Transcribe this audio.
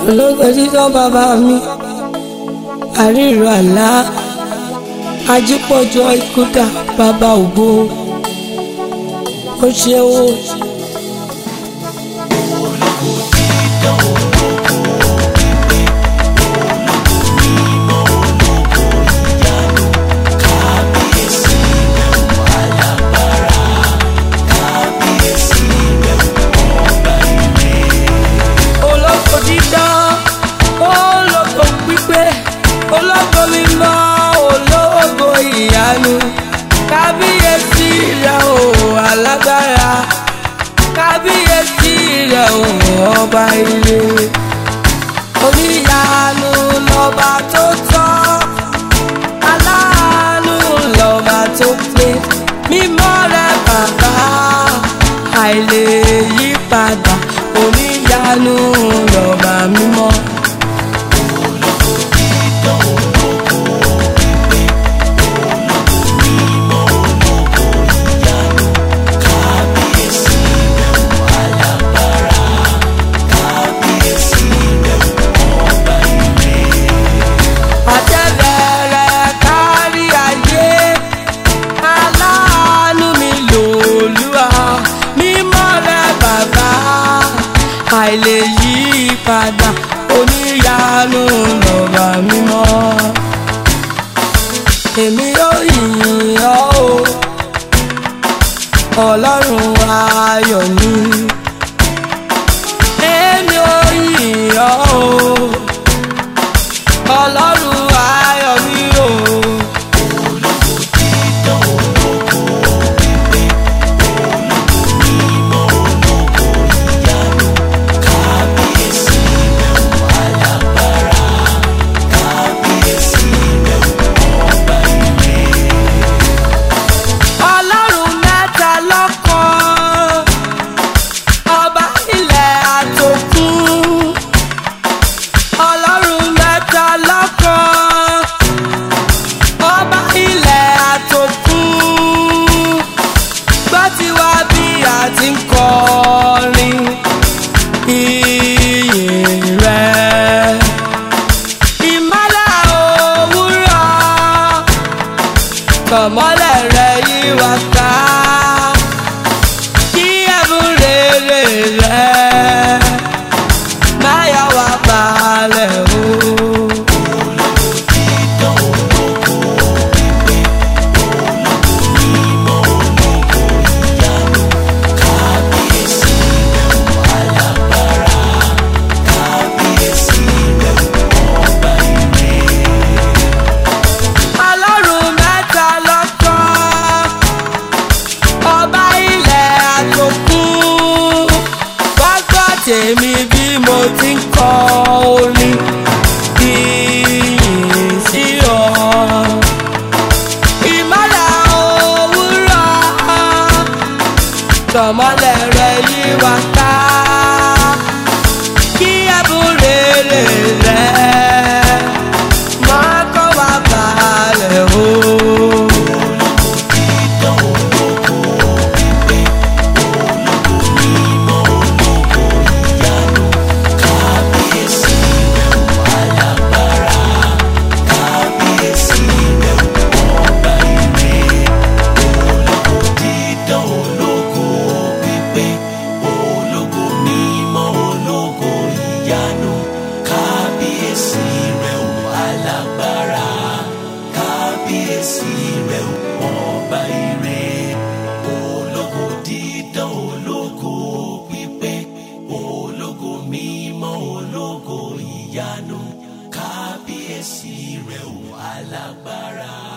ológo títọ́ bàbá mi àríro àlá ajípọ̀jọ́ ikúdà bàbá ògo ó ṣe ó. ológo dídán ológo pípé ológo mímọ́ ológo ìyanu kábíyèsí rẹ o alágbára kábíyèsí rẹ o ọba ire oníyanu lọba tó tọ́ aláàánú lọba tó pé mímọ́ rẹ bàbá àìlè yí padà oníyanu lọba mímọ́. àtẹ̀bẹ̀rẹ̀ kárí ayé aláàánú mi lòlúwa mímọ́ rẹ bàbá àìlè yí padà oníyanu lọ́ba mímọ́ èmi yóò yìn ọ́ o ọlọ́run ayọ̀ ni èmi yóò yìn ọ́ o ọlọ́run ayọ̀ mi o. ọlọ́run mẹ́ta lọ́kan ọba ilẹ̀ àtòkùn ọlọ́run mẹ́ta lọ́kan ọba ilẹ̀ àtòkùn gbọ́ ti wá bí a ti ń kọrin ìyìn rẹ̀ ìmọ́lẹ̀ òwúrọ̀ kọ̀mọ́lẹ̀ rẹ̀ yí wá ká kí ẹ̀bùn rere rẹ̀ máa yà wá balẹ̀ o. ọlọ́run mẹ́ta lọ́kàn ọba ilẹ̀ àtòkùn wá gbọ́ tèmi bí mo ti ń kọ orin ìyìn sí ọ. ìmọ́lẹ̀ òwúrọ̀ tọ̀mọ́lẹ̀ rẹ̀ yí wá ká kí ẹ̀bùn rere rẹ̀ máa kọ́ wa balẹ̀ o. dídán ológo pípé ológo mímọ́ ológo ìyanu kábíyèsí rẹ̀ ò alágbára kábíyèsí rẹ̀ ò ọba ire ológo dídán ológo pípé ológo mímọ́ ológo ìyanu kábíyèsí rẹ̀ ò alágbára.